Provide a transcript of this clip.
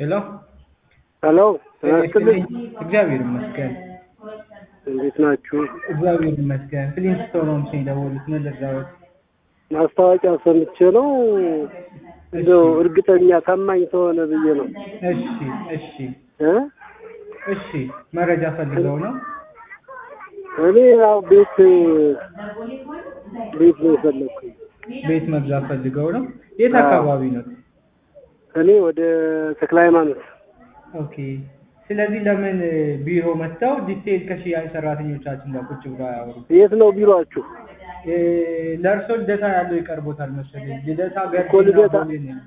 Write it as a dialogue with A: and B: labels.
A: ሄሎ
B: ሄሎ ተመስልኝ
A: እግዚአብሔር ይመስገን።
B: እንዴት ናችሁ?
A: እግዚአብሔር ይመስገን። ፍሊንስቶን ሆምስ ነው የደወሉት። ምን ልርዳዎት?
B: ማስታወቂያ ሰምቼ ነው እንደው እርግጠኛ ታማኝ ተሆነ ብዬ ነው
A: እሺ እሺ
B: እ
A: እሺ መረጃ ፈልገው ነው?
B: እኔ ያው ቤት ቤት ነው የፈለግኩኝ።
A: ቤት መግዛት ፈልገው ነው? የት አካባቢ ነው?
B: እኔ ወደ ተክለ ሃይማኖት
A: ኦኬ። ስለዚህ ለምን ቢሮ መጥተው ዲቴል ከሽያጭ ሰራተኞቻችን ጋር ቁጭ ብለው አያወሩ?
B: የት ነው ቢሮአችሁ?
A: ለእርሶ ልደታ ያለው ይቀርቦታል መሰለኝ። ልደታ
B: እኮ ልደታ
A: ገርጂና ቦሌ ነው።